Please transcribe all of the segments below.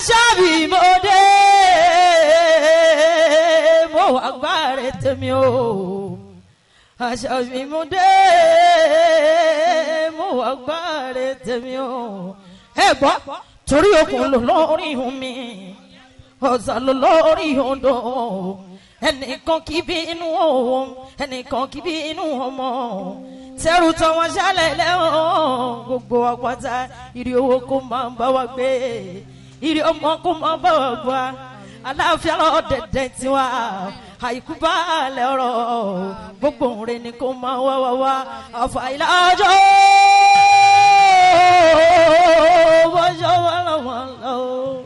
ṣáàbì mo dé mo wà gbáre tèmi o ṣáàbì mo dé mo wà gbáre tèmi o. ẹ gbọ́ torí okùn ló lórí ihun mi ọ̀sà ló lórí odò ẹnìkan kì í bí inú òun ẹnìkan kì í bí inú ọmọ tẹrù tán wọn ṣálẹ̀ lẹ́wọ̀n gbogbo àpáta ìrì owó kó máa bá wa gbé ìrì ọmọ kó máa bá wa gbà aláàfíà lọ dẹ̀dẹ̀ tiwa àìkú balẹ̀ ọ̀rọ̀ gbogbo òǹrẹ̀ ni kó máa wá wá wá àfàìlà ọjọ́ bọ́jọ́ wà lọ́wọ́ lọ́wọ́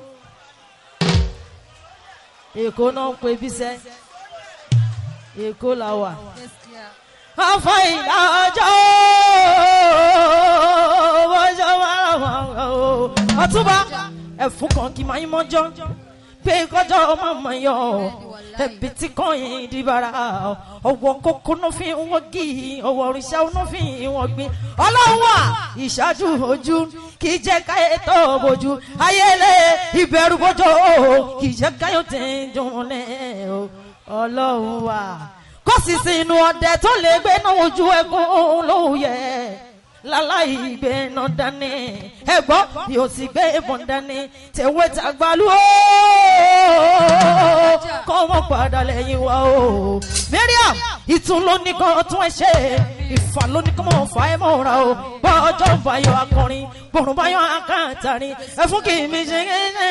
èkó náà ń pe bísẹ́ èkó la wà afọ ìdájọ́ bọ́jọ́ wà lọ́wọ́ lọ́wọ́ ọtúbà ẹ̀fún kan kì máa ń mọ́jọ́ pé kọjọ́ ọmọ mọ̀ yọ ẹ̀bí tí kò yín di bara ọwọ́ kókó náà fi wọ́n gí ọwọ́ òrìṣà náà fi wọ́n gbin ọlọ́wọ́ ìṣáájú ojú kì í jẹ́ káyé tó bójú ayẹlẹ ìbẹ̀rù bójú kì í jẹ́ káyọ̀ tẹ̀ ń dùn lẹ́ ọlọ́run wa kó sì sí inú ọdẹ tó lè gbé náà ojú ẹkún lóye láláì gbé náà dání ẹgbọ́n yóò sì gbé ìbọn dání tẹ̀wé tàgbálú ó kọ́ wọ́n padà lẹ́yìn wa o. mariam ìtún ló ní kan tún ẹ ṣe ìfà ló ní kan mọ̀ fà ẹ́ mọ̀ ra o bọ́jọ́ bayọ̀ akọrin bọ̀rùn bayọ̀ akáǹtarin ẹ fún kí mi ṣe é ṣe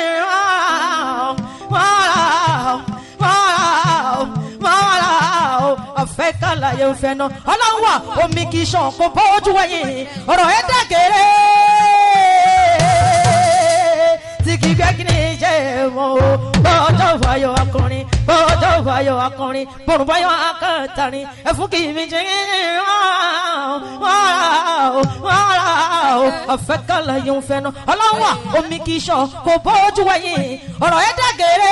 àfẹ́ kàlàyé òfẹ́ náà ọlọ́run wà omi kì í ṣàn kó bójú wẹ̀yìn ọ̀rọ̀ ẹ̀ dàgẹ̀rẹ̀ tí kì í gbẹ́ kí ni ṣe mọ́ o bọ́jọ́ fàyọ̀ akọrin bọ́jọ́ fàyọ̀ akọrin bọ̀rùn báyọ̀ akọ̀tàrin ẹ̀fún kì í mi ṣe àfẹ́ kàlàyé òfẹ́ náà ọlọ́run wà omi kì í ṣàn kó bójú wẹ̀yìn ọ̀rọ̀ ẹ̀ dàgẹ̀rẹ̀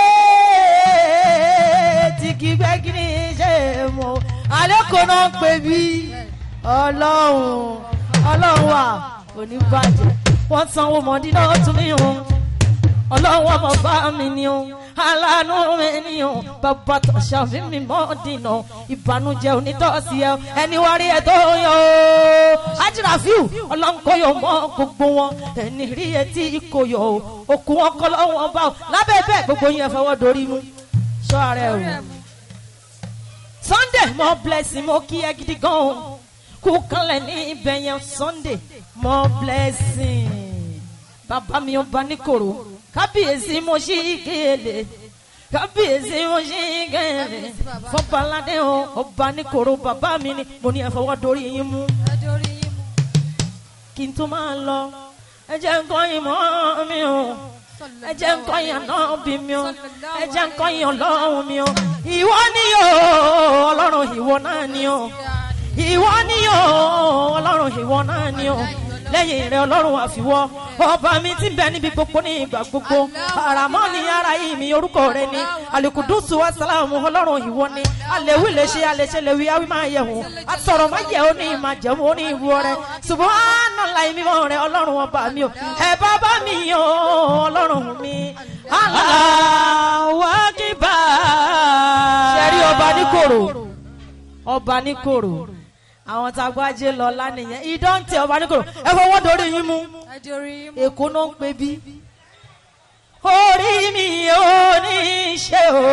tí kì í gbẹ́ kí ni ṣe mọ́ alẹ́ kò náà pè mí ọlọ́run ọlọ́run wà oníbàjẹ́ wọ́n sanwó mọ́dí náà tún ní òun ọlọ́run ọmọ bá mi ni o aláàánú mi ni o bàbá tó ṣàfihàn mi mọ́ dìnnà ìbànújẹ́ onítọ́sí ẹ ẹni wá rí ẹ tó yọ o ajirafiu ọlọ́run kò yọ mọ́ gbogbo wọn ẹni rí ẹ tí kò yọ o òkú wọn kọ́ lọ́wọ́ bá o lábẹ́ bẹ́ẹ̀ gbogbo yẹn fọwọ́ dorí mú sọ ara ẹ o sunday mo blessing mo kí ẹ gidi gan o kú kanlẹ̀ ní ibẹ̀ yẹn sunday mo blessing bàbá mi ọba níkòrò kábíyèsí mo ṣí kéèlè kábíyèsí mo ṣí kéèlè fọbaládé o ọba níkòrò bàbá mi ni mo ní ẹ fọwọ́ dorí yín mú kí n tó máa lọ ẹ jẹ́ nǹkan ìmọ̀ mi o ẹ jẹ́ nǹkan yẹn náà bí mi o ẹ jẹ́ nǹkan yẹn ọlọ́run mi o ìwọ ni o ọlọ́run ìwọ náà ni o ìwọ ni o ọlọ́run ìwọ náà ni o lẹ́yìn rẹ̀ ọlọ́run àfiwọ́ ọba mi ti bẹ níbi gbogbo ní ìgbà gbogbo àràmọ́ ni ara yìí mi orúkọ rẹ ni alikudusu asalamu ọlọ́run ìwọ ni alẹ́wì lè ṣe alẹ́ṣẹ́ lè wí awí máa yẹ hùn asọ̀rọ̀ máa yẹ ó ní ìmọ̀ jẹun ó ní ìwú rẹ subahana mímọ́ rẹ ọlọ́run ọba mi o ẹ bàbá mi o ọlọ́run mi aláwọ̀ kíbà. sẹ́rí ọba ní kòrò ọba ní kòrò àwọn tá a gbájé lọ lánìyẹn ìdọ́ǹtẹ̀ ọba ní kòrò ẹ fọwọ́ dorí yín mú èkó náà ń pè bí. orí mi ò ní ṣe o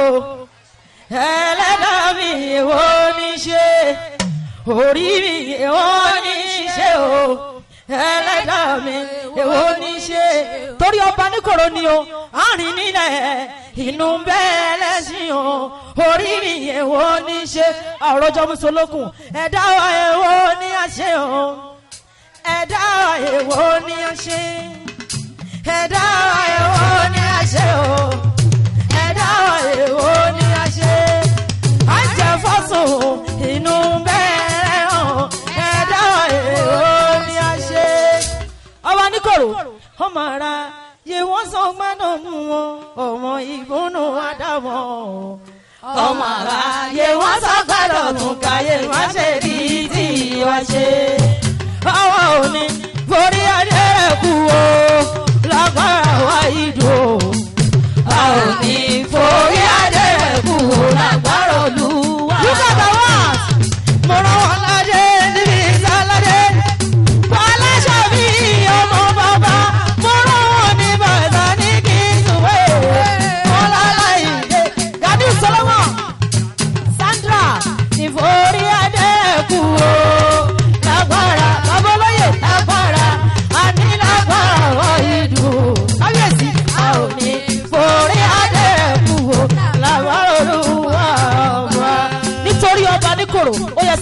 ẹlẹ́dàá mi ò ní ṣe orí mi ò ní ṣe o ẹlẹ́dàá mi ò ní ṣe torí ọba níkòrò ni o àárín nílẹ̀ inú bẹ́ẹ̀ lẹ́sìn o orí mi èwo ní ṣe àròjọ musolókun ẹ̀dá wa èwo ní àṣẹ o ẹ̀dá wa èwo ní àṣẹ ẹ̀dá wa èwo ní àṣẹ o ẹ̀dá wa èwo ní àṣẹ àjẹfọ́sùn inú bẹ́ẹ̀ o ẹ̀dá wa èwo ní àṣẹ ọba níkòrò ọmọ ara yé wọ́n sọ gbọ́dọ̀ nù wọn ọmọ ìgbónú àdàmọ́ ọmọ ara yé wọ́n sọ gbọ́dọ̀ nù káyé wọ́n ṣe rí tí wọ́n ṣe. àwọn òní borí adé kú o lágbára wa ìdò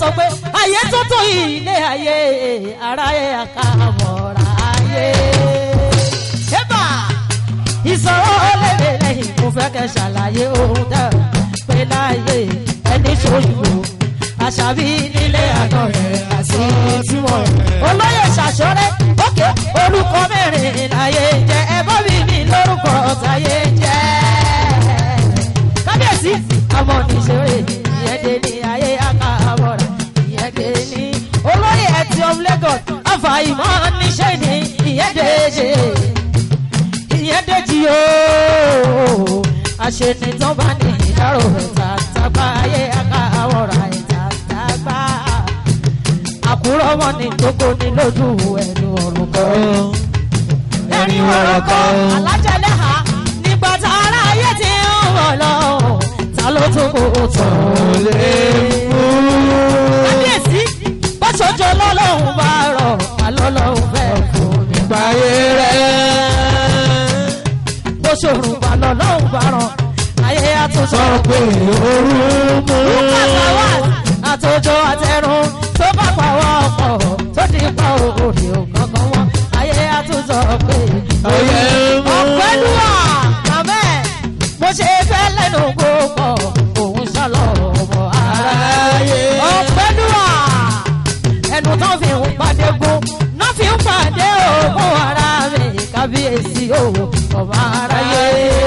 pé ayé tó tó ilé ayé ara ẹ̀ àkàmọ̀ra ayé. Ébà ìsọ̀rọ̀ lédè lẹ́yìn mo fẹ́ kẹ́ ṣàlàyé ohun tẹ́ ò pé láyé ẹni ṣòyìnbó àṣàbí nílé àná rẹ̀ àti tiwọn. olóyè ṣàṣọrẹ́ òkè orúkọ mẹ́rin láyé jẹ́ ẹ̀bọ́ mi ní lórúkọ táyé jẹ́. kábíyèsí ọmọ nìṣeré ìyẹ́dẹ́ ní ayé àkàbọ̀rà ìyẹ́dẹ́ ní olóyè ẹtì of lagos àfàìmọ̀ níṣẹ́ ní ìyẹ́dẹ́ ṣe ìyẹ́dẹ́jì ooo àṣenìtàn bá ní ìdárò ẹ̀ta tàgbà ayé àkàwọ̀rà ẹ̀ta tàgbà àkúrọ̀ wọn ní gbogbo ní lójú ẹ̀nu ọ̀rùn kan ẹ̀rín ọ̀rọ̀ kan alájẹlẹ̀ ha nígbà tá ara ayé ti ń wọ̀ lọ ta ló tún kó tán lé mú. kábíyèsí bó ṣojú ọlọ́run bá rọ̀ alọ́lọ́run fẹ́ fún mi Gbàyé rẹ̀ bó ṣòro bá lọ lọ́hùn bá ràn ayé àtúnṣe. sọ pé ooru mú. Lùkàtàwà àtòjọ àtẹrun tó bá pàwọ́ ọkọ̀ tó ti pa òòrè òkankan wọn. Ayé àtúnṣe pé Ayé mú. ọ̀pẹ́lúwà màmẹ́ mo ṣe fẹ́ lẹ́nu gbogbo òun ṣàlọ́ ọmọ aráyé. Ọ̀pẹ́lúwà ẹnu tó fi ń pàdé gún náà fi ń pàdé òògùn ara mi kábíyèsí òwò ọmọ aráyé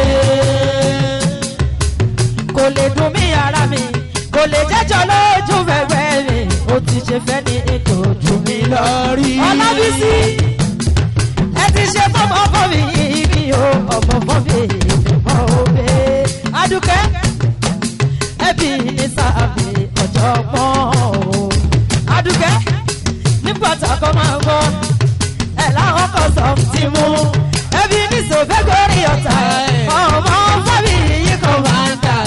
kò lè dùn mí ara mi kò lè jẹ́jọ́ lójú bẹ̀rẹ̀ mi ó ti ṣe fẹ́ ní ètò ojú mi lọ. Lọ́rí. ọlábísí ẹ ti ṣe fọmọ fọmi mi o ọmọ fọmi ìfẹ́ òbí adúkẹ́ ẹbí ní sáàbì ọ̀jọ̀gbọ́n o adúkẹ́ nígbà tá a kọ́ máa ń gbọ́ ẹ̀ láwọn kan sọ ti mú ẹbí ní sòfẹ́ gorí ọ̀tá ọmọ fọmi yìí kan máa ń dà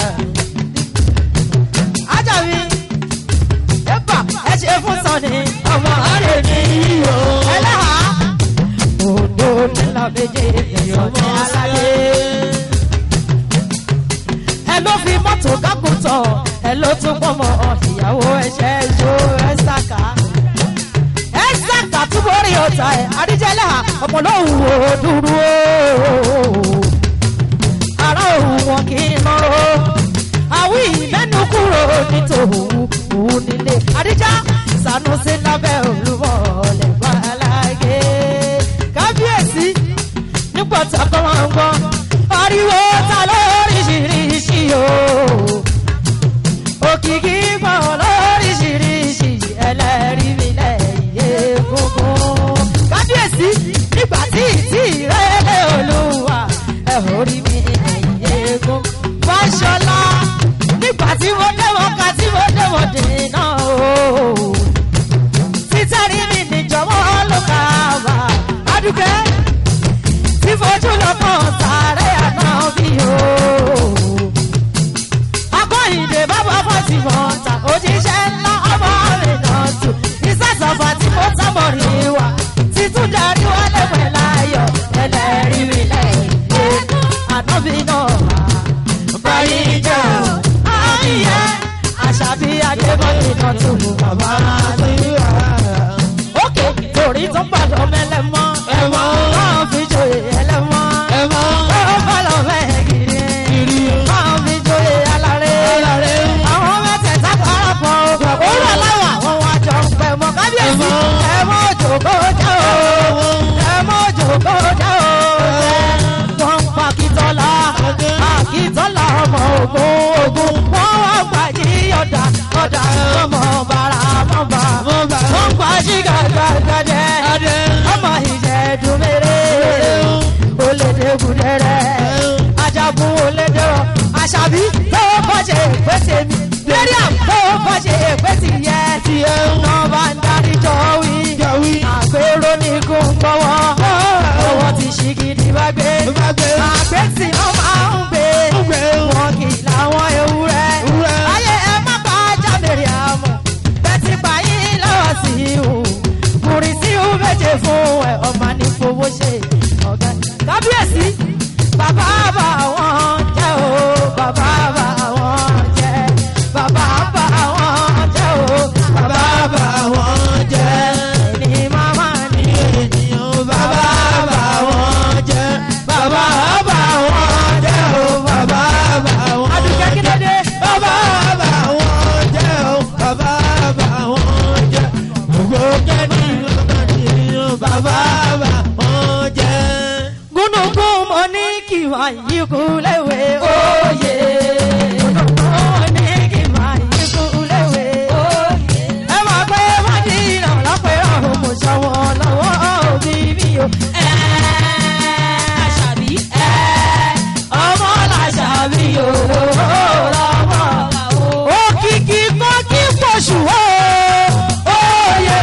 ajabi epa ẹ ṣe fún sọni ọmọ àrè mi yíyọ ẹlẹ́hà òdo nílò méje ìyọ̀mọ aládé ẹ ló fi mọ́tò kákùtọ̀ ẹ ló tún pọ̀mọ́ ìyàwó ẹ̀ṣẹ̀ ìṣó ẹ̀ṣàkà ẹ̀ṣàkà túbọ̀ rí ọ̀tá ẹ̀ àdíjẹ́lẹ̀ ọmọ lóhùn ó dúró ara òun wọn kì í nọ́rọ́ àwí mẹ́nu kúrò nítòhù òun nílé àdíjá sanusi lábẹ́ olúmọ̀ lẹ́gbàá alágé kábíyèsí nígbà tí ọkọ wọn ń gbọ́ ariwo ta lóríṣiríṣi o òkìkí pọ̀ lóríṣiríṣi ẹlẹ́rìí mi lẹ́yìn egungun kábíyèsí nígbà tí ìtì ìrẹ́lẹ̀ olúwa ẹ̀ orí mi lẹ́yìn egungun fáṣọlá nígbà tí mo dẹ́wọ̀n ká tí mo dẹ́wọ̀n dènà o títẹ̀rí mi níjọ̀wọ́ ló kà wá adúgbẹ́ tí fojú lọ́kàn sáré àná bí o. akọ́yìndé bàbá fọ́tì mọ́ta òjíṣẹ́ ńlá ọmọ mi náà tù ìsàsọ̀fà tí mo sábọ̀ rí wa títún darí wálé pẹ̀lú ayọ̀ ẹlẹ́rìí mi lẹ́yìn ànábì náà báyìí jẹ́ o. àmìyẹ àṣàbí adébọ̀dé náà tún mú bàbá àdúrà. òkè torí tó gbàdọ̀ mẹ́lẹ́mọ́ ẹ̀mọ́ máa fi joyè ẹlẹ́mọ́. Ẹ̀mọ́. ó bá lọ bẹ́ẹ̀ kiri. Kiri. máa fi joyè aláré. Aláré. àwọn mẹ́tẹ̀ẹ̀ta parapọ̀. òwúrọ̀ láwà wọn wá jọ ń pẹ̀ mọ́ kábíyèsí. Ẹ̀mọ́. ẹ̀mọ́ òjòkó jẹ́ o. ẹ̀mọ́ òjòkó jẹ́ o. wọ́n ń pa kìtọ́lá. àkìtọ́lá ọmọ ogun ogun. wọ́n wá gbàjí ọ̀dà ọ̀dà ọmọ bàrà mọ́ba. Mọ́ba. wọ́n gbàjí gàgàgàdẹ. Adé. ọmọ ìjẹ̀dùn mèrè. olédègùdẹ̀rẹ̀. ajagun olédèrò. àṣàbí tó kọ́ṣe ìpèsè mi. miriam tó kọ́ṣe ìpèsè yẹ. Tiẹ̀ ń nọ́ọ̀bà ń darí jọ wí. yàwí. àgbèrò ní kò ń gbọ́wọ́. owó ti ṣì gidi bá gbé. Bá gbé. àgbẹ̀sì náà máa ń gbé. Ń gbé. wọn kì í làwọn ewúrẹ́. Ewúrẹ́. ayé ẹ má pa jábèrè àmọ́. bẹ́tì pa yín lọ́wọ́ sí i o. kùrì sí i méje fún ẹ ọmọ ní fowó ṣe ọ̀gá. kábíyèsí bàbá bá wọn jẹ́ o. bàbá bá wọn jẹ́. bàbá bá wọn jẹ́ o. bàbá kíkú léwe òye. Ó ní kí máa kíkú léwe òye. Ẹ máa gbé Mádìrà lápẹ̀rẹ̀ ọ̀hún mo ṣọwọ́ lọ́wọ́ òbí mi o. Ẹ àṣàbí ẹ ọmọ làṣàbí o lọ́wọ́ òkìkí kọ́ kí pọ̀ṣù o. Oyè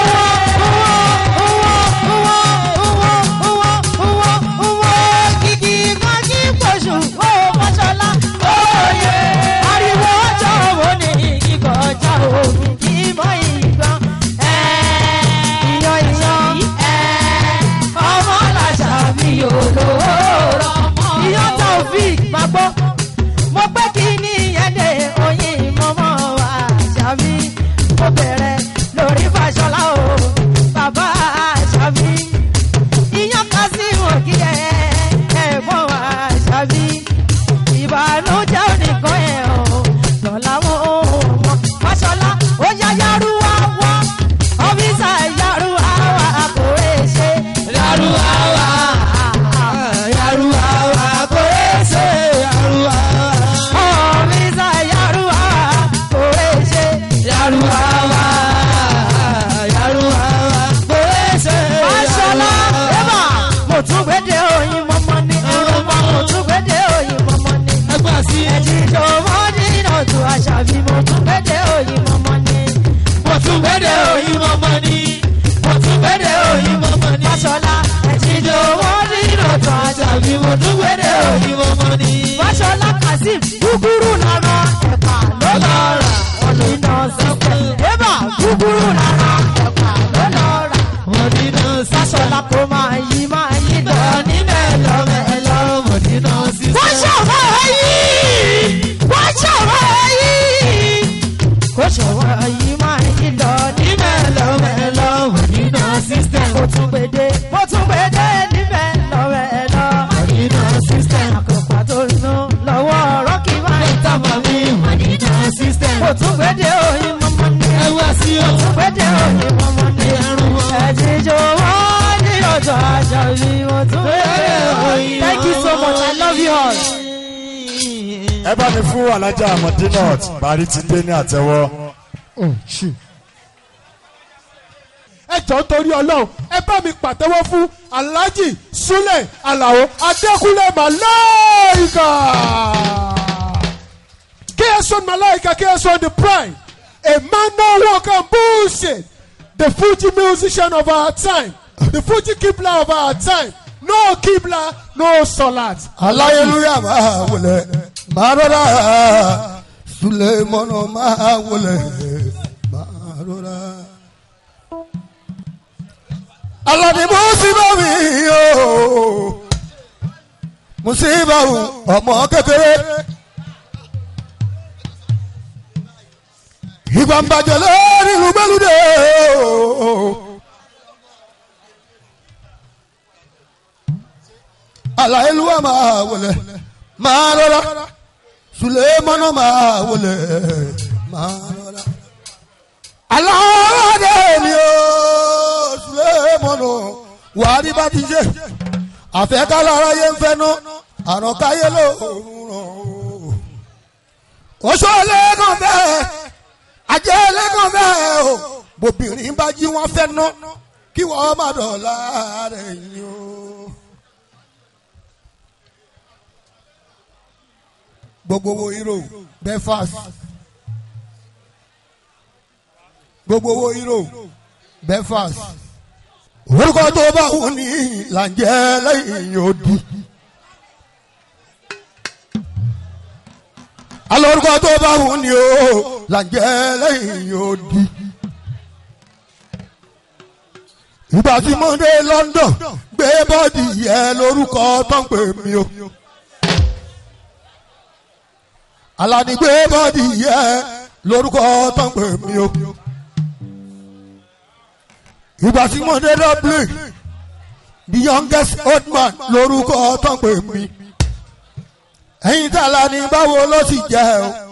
òkìkí kọ́ kí pọ̀ṣù o. Mọ́ṣọ́lá oyè ariwo ọjọ́ wo ni kíkọ́ ọjà òbí kí mọ́ ìgbọ́n. Ìyan ìyan ọmọ làṣàbí olóró. Ìyan Taofik máa gbọ́ mo pé kí ni ẹ̀dẹ̀ oyin mọ́mọ́ wa ṣàbí mo bẹ̀rẹ̀ lórí fàṣọlá o bàbá ṣàbí iyán kan sí wọn kí ẹ ẹ̀gbọ́n wa ṣàbí ìbànújẹ́ oníkan ẹ̀ o lọ́la wọn ò mọ fàṣọlá ó yá yárúwá wá ọ́fíìsà yárúwá wá kò rè ṣe yárúwá wá Yaruwa wa kò ṣe yaruwa. ọ́fíìsà yárúwá kò rè ṣe. Yaruwa wa yaruwa wa kò ṣe Aṣọlá Eva mo tún gbédè oyin mọ́mọ́ ní. Mo tún gbédè oyin mọ́mọ́ ní. Ẹgbà sí Ẹ̀jìjọ mọ́dí náà tún aṣàbí mo tún gbédè oyin mọ́mọ́ ní. mo tún gbẹ́dẹ̀ òyìn mọ́mọ́ ni. Mo tún gbẹ́dẹ̀ òyìn mọ́mọ́ ni. Aṣọlá ẹ̀jìjọ mọ́dí náà tún aṣàbí Àbí mo tún gbẹ́dẹ̀ òyìn mọ́mọ́ ni. Fáṣọlá Kazeem gúgúrú lára ẹ̀pà ló lọ rà. Ọ̀nìnà sọ́pẹ̀. Eva gúgúrú lára ẹ̀pà ló lọ rà. Mọ̀dínà sí. Fáṣọlá kò máa yí máa yí lọ ní mẹ́lọ mẹ́lọ. Mọ̀dínà sí. Wọ́n ṣọ̀wọ́ yìí! Wọ́n ṣọ̀wọ́ yìí! Kò ṣọ̀wọ́ yìí máa yí lọ ní mẹ́lọ mẹ́lọ. Mọ̀dínà system. Mo tún gbèdé, mo tún gbèdé ní mẹ́lọ mẹ́lọ. Mọ̀dínà system. Àkọ́kọ́ tó nù lọ́wọ́ ọ̀rọ̀ kì í máa ń tà mọ́ mi. Mọ̀dínà system. Mo tún gbèdé òyìn mọ́mọ́ ní. Ẹwà sí o. Gbèdé òyìn mọ́mọ́ ní. Ẹ̀jíjọ wọ́n ní ọjọ́ àjọ mi. Mo tún gbèdé òyìn. Thank you so much, I love you all. ẹ bá mi fún alájà mọ̀dínọ̀t parí ti dé ní àtẹwọ́. ẹ jọ torí ọlọ́run ẹ bá mi pàtẹ́wọ́ fún alhaji sule alao adékúnlé malaika kson malaika kson the prime a man no work and bullshit the fuji musician of our time the fuji kibla of our time no kibla no salat. aláyélúyà máa wọlé máa rọra sulemọnà máa wọlé máa rọra. alani musiba mi o musiba o ọmọ kékeré ìgbà ń bàjẹ́ lórí ìlú gbẹ́lúdé o. aláìlúwà máa wọlé máa rọra sulemọnà máa wọlé máa rọra. aláwọ̀dé mi o sulemọnà wàhálì bá ti ṣe àfẹ́kálára yẹn ń fẹ́nu àrùn káyé ló ràn ó. oṣù ẹlẹ́gàn bẹ́ẹ̀ ajẹ́ ẹlẹ́gàn bẹ́ẹ̀ o bòbìnrin bá jí wọn fẹ́ ná kí wọ́n má dọ̀la rẹ̀ yín o. gbogbo wo hero belfast gbogbo wo hero belfast orúkọ tó bá wù ní làǹjẹ́ lẹ́yìn odi. alọ́ orúkọ tó bá wù ní o làǹjẹ́ lẹ́yìn odi. ìgbà tí mo dé london gbé bọ́ọ̀dì yẹ lórúkọ tó ń pè mí o alanigbé bọ́dì yẹ lórúkọ tó ń pè mí o. ìgbà tí mo dé dublin the youngest old man lórúkọ tó ń pè mí. ẹ̀yin tí alani báwo ló sì jẹ́ o.